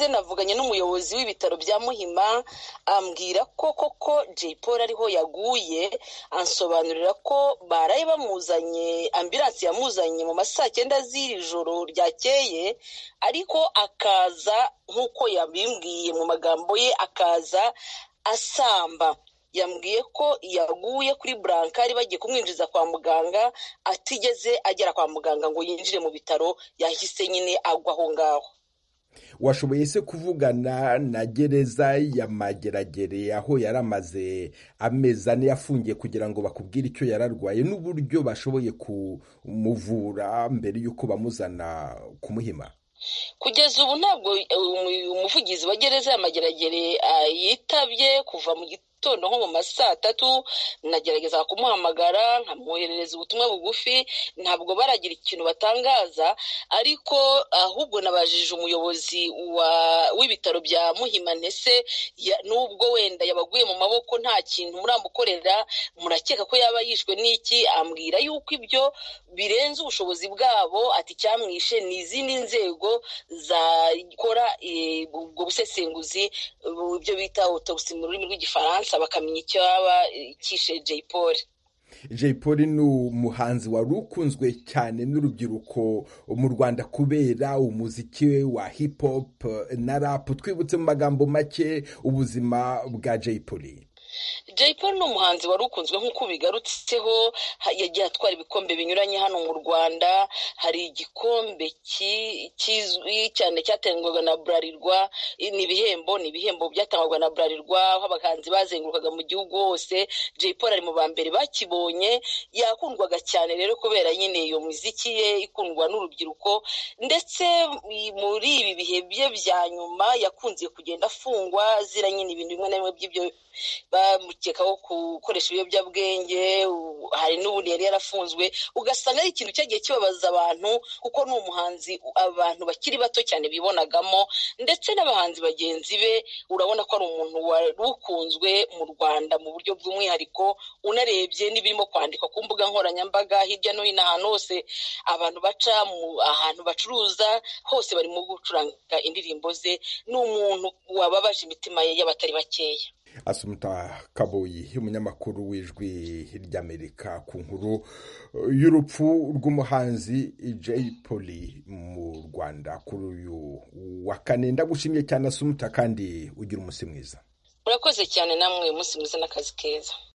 navuganye n'umuyobozi w'ibitaro bya Muhima ambwira ko koko Jay Polly ariho yaguye ansobanurira ko baraye bamuzanye ambiransi yamuzanye mu ma saa cyenda z'iri joro ryakeye ariko akaza nk'uko yabimbwiye mu magambo ye akaza asamba yambwiye ko yaguye kuri burankari bagiye kumwinjiza kwa muganga atigeze agera kwa muganga ngo yinjire mu bitaro yahise nyine agwa aho ngaho washoboye se kuvugana na gereza ya mageragere aho yari amaze amezi ane yafungiye kugira ngo bakubwire icyo yari arwaye n'uburyo bashoboye kumuvura mbere y'uko bamuzana kumuhima kugeza ubu ntabwo umuvugizi wa gereza ya mageragere yitabye kuva mu gitondo nko mu ma saa tatu nagerageza kumuhamagara nkamwoherereza ubutumwa bugufi ntabwo baragira ikintu batangaza ariko ahubwo nabajije umuyobozi w'ibitaro bya muhima ntese n'ubwo wenda yabaguye mu maboko nta kintu muramukorera murakeka ko yaba yishwe n'iki ambwira yuko ibyo birenze ubushobozi bwabo ati icyamwishe ni izindi nzego zakora ubwo busesenguzi ibyo bita autopsy mu rurimi rw'igifaransa bakamenya icyo yaba kishe Jay Polly Jay Polly ni umuhanzi wari ukunzwe cyane n'urubyiruko mu Rwanda kubera umuziki we wa hip hop na rap twibutse mu magambo make ubuzima bwa Jay Polly Jay Polly ni umuhanzi wari ukunzwe nk'uko bigarutseho yagiye atwara ibikombe binyuranye hano mu rwanda hari igikombe kizwi cyane cyatangwaga na burarirwa ni ibihembo ni ibihembo byatangwaga na burarirwa aho abahanzi bazengurukaga mu gihugu hose Jay Polly ari mu ba mbere bakibonye yakundwaga cyane rero kubera nyine iyo muziki ye ikundwa n'urubyiruko ndetse muri ibi bihe bye bya nyuma yakunze kugenda afungwa zira nyine ibintu bimwe na bimwe by'ibyo bamukekaho gukoresha ibiyobyabwenge hari n'ubundi yari yarafunzwe ugasanga ari ikintu cyagiye kibabaza abantu kuko ni umuhanzi abantu bakiri bato cyane bibonagamo ndetse n'abahanzi bagenzi be urabona ko ari umuntu wari ukunzwe mu rwanda mu buryo bw'umwihariko unarebye n'ibirimo kwandikwa ku mbuga nkoranyambaga hirya no hino ahantu hose abantu baca ahantu bacuruza hose barimo gucuranga indirimbo ze ni umuntu wababaje imitima ye y'abatari bakeya asumuta kaboyi umunyamakuru w'ijwi ry'amerika ku nkuru y'urupfu rw'umuhanzi Jay Polly mu rwanda kuri uyu wa kane ndagushimye cyane asumuta kandi ugira umunsi mwiza urakoze cyane namwe umunsi mwiza n'akazi keza